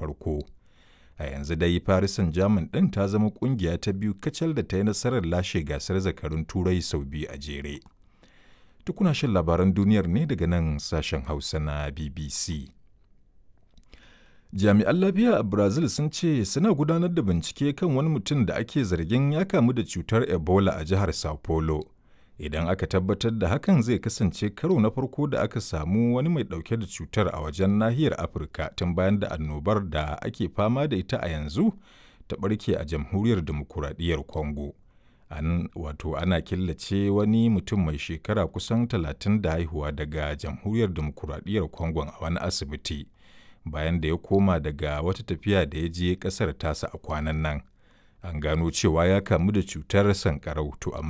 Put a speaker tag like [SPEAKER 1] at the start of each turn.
[SPEAKER 1] farko. A yanzu dai Paris Saint-Germain ɗin ta zama ƙungiya ta biyu kacal da ta yi nasarar lashe gasar zakarun Turai sau biyu a jere. Tukuna shan labaran duniyar ne daga nan sashen Hausa na BBC. Jami'an lafiya a Brazil sun ce suna gudanar da bincike kan wani mutum da ake zargin ya kamu da cutar Ebola a jihar Sao Paulo. Idan aka tabbatar da hakan zai kasance karo na farko da aka samu wani mai ɗauke da cutar a wajen nahiyar Afirka tun bayan da annobar da ake fama da ita a yanzu ta ɓarke a jamhuriyar demokuraɗiyyar Congo. An wato ana killace wani mutum mai shekara kusan talatin da haihuwa daga jamhuriyar demokuraɗiyyar Congo a wani asibiti. bayan da ya koma daga wata tafiya da ya je kasar tasa a kwanan nan an gano cewa ya kamu da cutar sankarau to amma